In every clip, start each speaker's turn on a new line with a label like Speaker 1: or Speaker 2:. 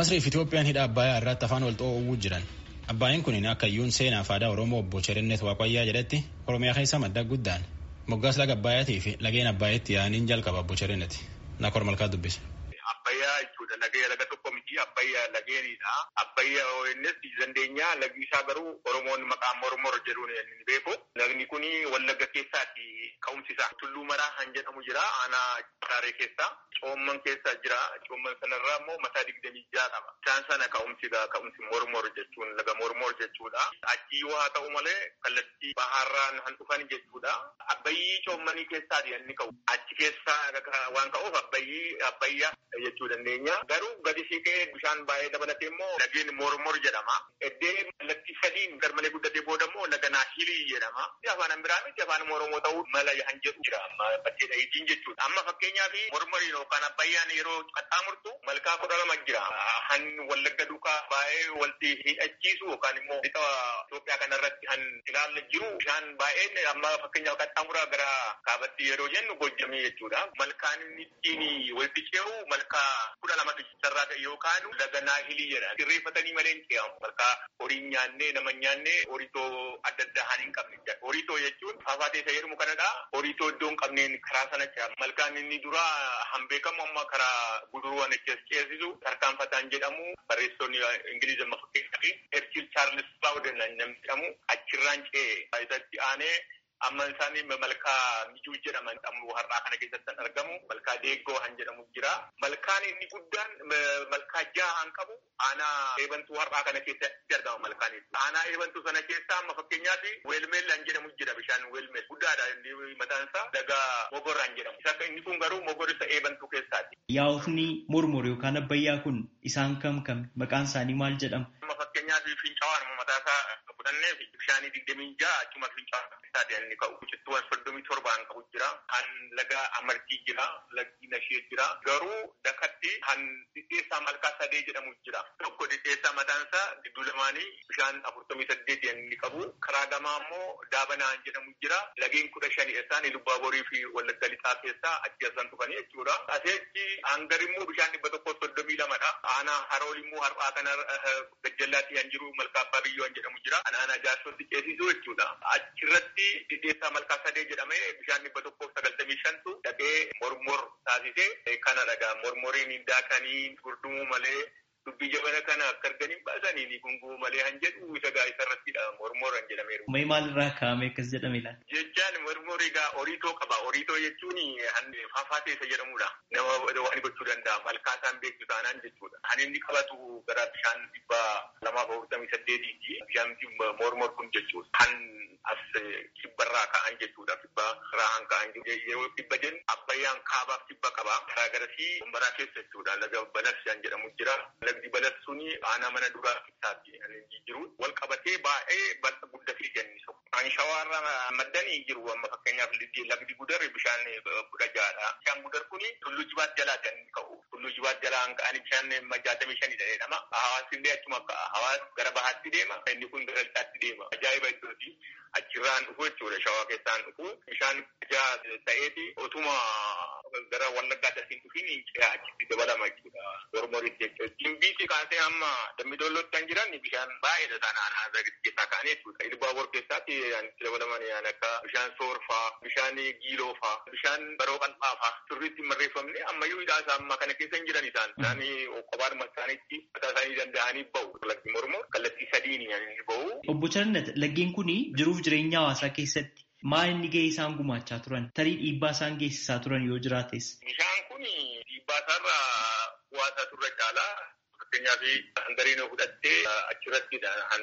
Speaker 1: Masriif Itoophiyaan hidha Abbayaa irratti afaan wal xoo'uu jiran. Abbaayeen kun akka iyyuun seenaa fi aadaa Oromoo obbo Cherennet Waaqayyaa jedhetti Oromiyaa keessa madda guddaan moggaas laga Abbaayaatii fi lageen Abbaayeetti yaa'aniin jalqaba obbo Cherennet. Nakor malkaa dubbise.
Speaker 2: Abbayyaa jechuudha lagee laga tokko miti abbayyaa lageenidha. Abbayyaa innis dandeenyaa lagi isaa garuu Oromoon maqaa mormor jedhuun ni beeku. Lagni kun wallagga keessaati ka'umsi isaa. Tulluu maraa kan jedhamu jira aanaa Hararee keessa. Coomman keessa jira. Coomman sanarraa immoo mataa digdamii ja'a qaba. Isaan sana ka'umsi ka'umsi mormor jechuun laga mormor jechuudha. Achi yoo haa ta'u malee kallattii baharraan kan dhufan jechuudha. Abbayyii coommanii keessaati inni ka'u. Achi keessaa waan ka'uuf abbayyii abbayyaa jechuu dandeenya. Garuu gadi siqee bishaan baay'ee dabalatee immoo lageen mormor jedhama. Eddee kallattii sadiin garmalee guddatee booda immoo laga naahilii jedhama. Afaan biraa miti afaan Oromoo ta'uu mala kan jedhu jira amma bakkee dhahiitiin jechuudha. Amma fakkeenyaaf mormoriin yookaan abbayyaan yeroo qaxxaamurtu malkaa kudha lama jira. Han wallagga duukaa baay'ee walitti hidhachiisu yookaan immoo lixa Itoophiyaa kanarratti kan ilaalla jiru bishaan baay'een amma fakkeenyaaf qaxxaamuraa gara kaabatti yeroo jennu gojjamee jechuudha. Malkaan inni ittiin walitti ce'u malkaa kudha lamatu sarraa ta'e yookaan laga naahilii jedha. Sirreeffatanii malee hin ce'amu. Malkaa horii nyaannee nama nyaannee horitoo adda addaa haan hin qabne. Horitoo jechuun faafaatee isa jedhamu kanadha. Horitoo iddoo hin qabneen karaa sana ce'ama. Malkaan inni dura han beekamu amma karaa guduruwwan ceesisu tarkaanfataan jedhamu barreessonni Ingiliizi amma fakkeenyaaf Erkil Chaarlis Baawudan namni jedhamu achirraan ce'e isatti aanee amma isaanii malkaa mijuu jedhaman ammoo har'aa kana keessatti kan argamu malkaa deeggoo han jedhamu jira. Malkaan inni guddaan malkaa jaha han qabu aanaa eebantuu har'aa kana keessatti argama malkaan aanaa eebantuu sana keessaa amma fakkeenyaaf weelmeel han jedhamu jira bishaan weelmeel guddaadha inni mataan isaa laga mogor han jedhamu. Isa inni kun garuu mogor isa eebantuu keessaati.
Speaker 3: Yaa'ofni mormor yookaan abbayyaa kun isaan kam kam maqaan isaanii maal jedhama?
Speaker 2: Amma fakkeenyaaf fincaa'aan mataa isaa fudhannee bishaanii digdamii ja'a achuma fincaa'aa isaati inni ka'u. Cittuuwwan soddomii torbaan qabu jira. Han laga amartii jira. Lagni nashee jira. Garuu dakatti han dhidheessaa malkaa sadee jedhamu jira. Tokko dhidheessaa mataan isaa gidduu lamaanii bishaan afurtamii saddeet inni qabu. Karaa gamaa immoo daabanaan jedhamu jira. Lageen kudha shani isaan lubbaaborii fi wallagga lixaa keessaa achi asan dhufanii jechuudha. Aseechi hangar immoo bishaan dhibba tokko soddomii lamadha. Aanaa harool immoo har'aa kana gajjallaatti kan jiru malkaa abbaa biyyoo jedhamu jira. Aanaa jaarsootti ceesisuu jechuudha. Achirratti dhidheessaa malkaa sadee jedhamee bishaan dhibba tokkoof sagaltamii shantu dhaqee mormor taasisee kana dhagaa mormoriin hin daakanii gurdumuu malee dubbii jabana kana akka arganii baasanii ni gunguu malee han jedhu isa gaa isa irrattidha mormor han jedhameeru.
Speaker 3: Mee maalirraa kaa'ame akkas jedhame laata?
Speaker 2: Jechaan mormor egaa horiitoo qaba. Horiitoo jechuun han faafaatee isa jedhamudha. Nama waan gochuu danda'a. Malkaa isaan beektu taanaan jechuudha. Han inni qabatu gara bishaan dhibba lamaaf afurtamii saddeetiiti. Bishaan mormor kun jechuudha. Han as kibbarraa ka'an jechuudha. Kibba irraa ka'an yeroo kibba jennu abbayyaan kaabaaf kibba qaba. Karaa garasii umbaraa keessa jechuudha. Laga balas kan jedhamu jira. Lagdi balas suni aanaa mana duraa keessaatti kan jiru. Wal qabatee baay'ee bal'a guddatee jennisu. Kan shawaarra maddanii jiru amma fakkeenyaaf lagdi gudar bishaan kudha ja'adha. Bishaan gudar kuni tulluu jibaat jalaa kan ka'u. Tulluu jibaat jalaa kan ka'an bishaan jaatamii shani jedhama. Hawaasni illee achuma ka'a. Hawaas gara bahaatti deema. Inni kun gara lixaatti deema. Ajaa'iba iddooti. achirraan dhufu jechuudha shawaa keessaan dhufu bishaan jaa ta'eeti otuma gara wallaggaa dasiin dhufiin ce'aa achitti dabalama jechuudha mormoritti jechuudha. Jimbiitti kaasee amma dambidollootti kan jiran bishaan baay'eedha isaan aanaa keessaa ka'anii jechuudha. Ilbaabor keessaatti itti dabalaman yaan akka bishaan soorfaa, bishaan giiloofaa, bishaan baroo qal'aafaa sirriitti marreeffamne ammayyuu hidhaa isaa amma kana keessa hin jiran isaan. Isaan qophaadhuma isaaniitti mataa isaanii danda'anii bahu. Lagdi mormor kallattii sadiin ni bahu.
Speaker 3: Obbo Charnet laggeen kun jiruuf jireenya hawaasaa keessatti maal inni gahee isaan gumaachaa turan tarii dhiibbaa isaan geessisaa turan yoo jiraates.
Speaker 2: Bishaan kun dhiibbaa isaarra bu'aasaa turre caalaa fakkeenyaaf hangariin fudhattee achirratti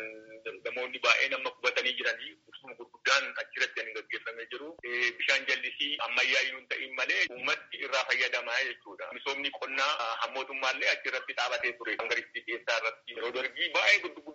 Speaker 2: namoonni baay'een amma qubatanii jiranii ibsuma gurguddaan achirratti kan gaggeeffamee jiru. Bishaan jallisii ammayyaayyuu hin ta'in malee uummatti irraa fayyadamaa jechuudha. Misoomni qonnaa hammootummaallee achirratti dhaabatee ture. Hangaritti keessaa irratti yeroo dargii baay'ee guddaa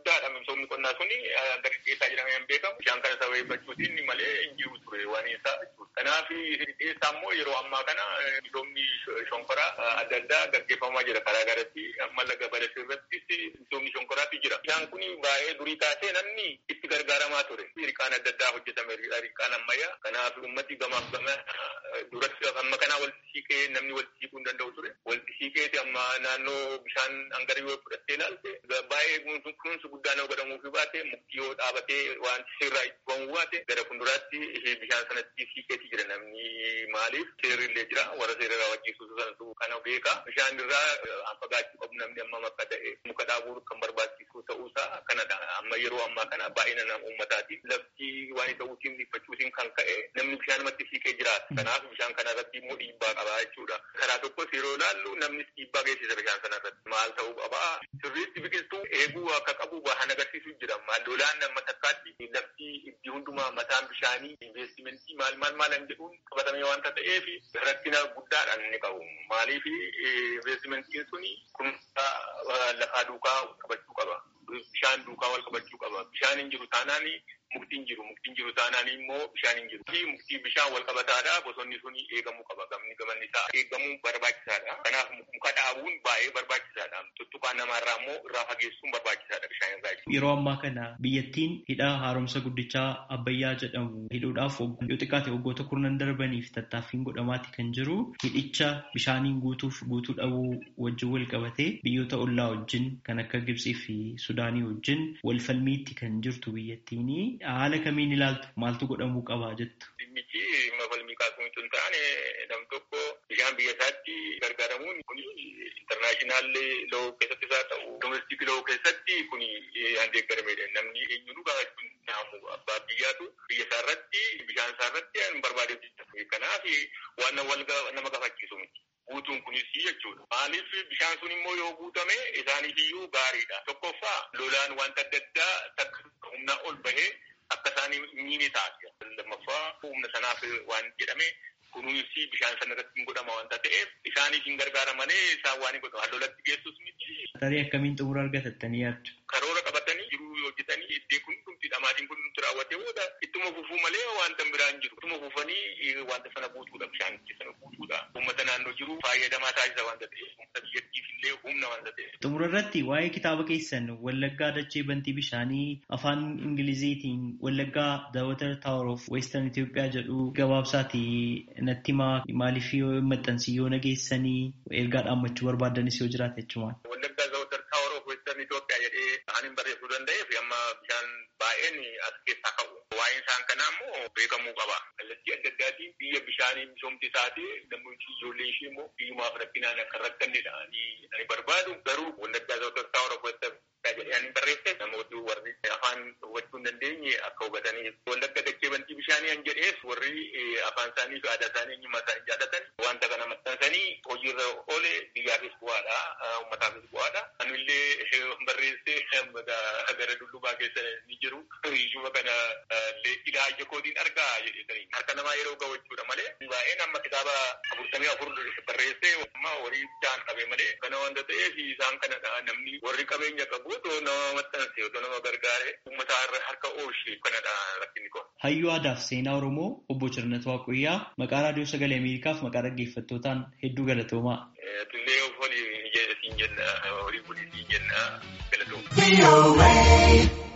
Speaker 2: guddaadha misoomni qonnaa suni gadi dhiyeessaa jedhamee hin beekamu. Bishaan kana sababeeffachuutiin malee hin jiru ture waan isaa jechuudha. Kanaaf dhiyeessaa immoo yeroo ammaa kana misoomni shonkoraa adda addaa gaggeeffamaa jira karaa garatti amma laga balasee irrattis misoomni shonkoraatu jira. Bishaan kun baay'ee durii kaasee namni itti gargaaramaa ture. Riqaan adda addaa hojjetame riqaan ammayyaa. Kanaaf uummati gamaaf gama duratti amma kanaa walitti siiqee namni walitti siiquu hin danda'u ture. Walitti siiqeeti amma naannoo bishaan hangara yoo fudhattee ilaalte baay'ee kunuunsi guddaa nama godhamuufi baate mukti yoo dhaabatee waan sirraa itti ba'uu baate gara fuulduraatti bishaan sanatti siiqeeti jira namni maaliif seerri illee jira warra seera raawwachiisuutu sanatu kana beeka. Bishaan irraa fagaachuu qabu namni amma akka ta'e muka dhaabuu kan barbaachisu ta'uusaa kanadha. Amma yeroo ammaa kana baay'ina nama uummataati. Lafti waan ta'uutiin dhiphachuutiin kan ka'e namni bishaanumatti siiqee jiraata. Kanaaf bishaan kana irratti immoo dhiibbaa qaba jechuudha. Karaa tokkos yeroo ilaallu namnis dhiibbaa geessisa bishaan sana irratti. Maal ta'uu qaba? Sirriitti biqiltuu eeguu akka qabu waan agarsiisu jira. Lolaan amma takkaatti lafti itti hundumaa mataan bishaanii investimentii maal maal maal hin jedhuun qabatamee waanta ta'eef rakkina guddaadhaan inni qabu. Maaliif investimentiin suni kunuunsa lafaa duukaa qabachuu qaba. Bishaan duukaa wal qabachuu qaba. Bishaan hin jiru taanaan muktiin jiru. Muktiin jiru taanaan immoo bishaan hin jiru. Muktii bishaan wal qabataadha. Bosonni suni eegamuu qaba. Gamni gamanni isaa eegamuu barbaachisaadha. Kanaaf muka dhaabuun baay'ee barbaachisaadha. Tuttuqaa namaarraa immoo irraa fageessuun barbaachisaadha bishaan irraa.
Speaker 3: Yeroo ammaa kana biyyattiin hidha haaromsa guddichaa Abbayyaa jedhamu hidhuudhaaf yoo xiqqaate waggoota kurnan darbaniif tattaaffiin godhamaati kan jiru. Hidhicha bishaaniin guutuuf guutuu dhabuu wajjin wal qabatee biyyoota ollaa wajjin kan akka Gibxii fi Sudaanii wajjin wal falmiitti kan jirtu biyyattiin haala kamiin ilaaltu maaltu godhamuu qaba jettu.
Speaker 2: Dhimmichi mafalmii kaasuu hin taane nam tokko bishaan biyya isaatti gargaaramuun kun intarnaashinaal loo keessatti isaa ta'u domestik loo keessatti kun handeeggaramedha. Namni eenyuun gaafachuun naamu abbaa biyyaatu biyya isaa irratti bishaan isaa irratti hin barbaade. Kanaaf waan nama gaafachiisu miti. Guutuun kunis jechuudha. Maaliif bishaan sun immoo yoo guutame isaaniif iyyuu gaariidha. Tokkoffaa lolaan wanta adda addaa takka humnaa ol bahee akka isaanii miini taasisa. Lammaffaa humna sanaaf waan jedhame kunuunsi bishaan sana irratti hin godhama wanta ta'eef isaaniif hin gargaaramanii isaan waan hin godhamu. Lolatti geessus miti.
Speaker 3: Tarii akkamiin xumura argatattanii yaaddu?
Speaker 2: Karoora qabatanii jiruu hojjetanii iddee kun dhumti dhamaatiin kun dhumti raawwatee booda ittuma fufuu malee wanta biraan jiru. Ittuma fufanii wanta sana guutuudha bishaan sana guutuudha. Uummata naannoo jiru fayyadamaa taasisa wanta ta'eef uummata biyyattiif illee humna wanta ta'eef.
Speaker 3: Xumura irratti waa'ee kitaaba keessan Wallaggaa Dachee Bantii Bishaanii afaan Ingiliziitiin Wallaggaa The Water Tower of Western Itoophiyaa jedhu gabaabsaati natti himaa maaliif yoo maxxansi yoo nageessanii ergaa dhaammachuu barbaadanis yoo jiraate jechumaan.
Speaker 2: Wallaggaa The Water Tower of Western Itoophiyaa jedhee ani barreessuu danda'eef amma bishaan baay'een as keessaa qabu. Waa'een isaan kanaa immoo beekamuu qaba. Kallattii adda addaatiin biyya bishaanii misoomti isaati namoonni ijoollee ishee immoo biyyumaaf rakkinaan akka rakkannedha. Ani barbaadu garuu Wallaggaa The Water Tower of Western jedhee ani barreesse namooti warri afaan hubachuu hin dandeenye akka hubatanii wallagga dachee bantii bishaanii an jedhees warri afaan isaanii fi aadaa isaanii eenyummaa isaanii jaallatan wanta kana maxxansanii hojiirra oole biyyaafis bu'aadha uummataafis bu'aadha. Anillee barreessee gara dullubaa keessa ni jiru. Iyyuma kana ilaa ija kootiin argaa jedhanii harka namaa yeroo gahu jechuudha malee baay'een amma kitaaba afurtamii afur barreessee amma horii jaan qabe malee kana wanta ta'eef isaan kanadha namni warri qabeenya qabu otoo nama maxxanse otoo nama gargaare uummata harka oolchee kanadha rakkinni kun.
Speaker 3: Hayyuu aadaa fi seenaa Oromoo obbo Cirnat Waaqoyyaa maqaa raadiyoo sagalee Ameerikaaf maqaa dhaggeeffattootaan hedduu galatoomaa.
Speaker 2: Tullee of olii siin jenna horii bulii siin jenna galatoomaa.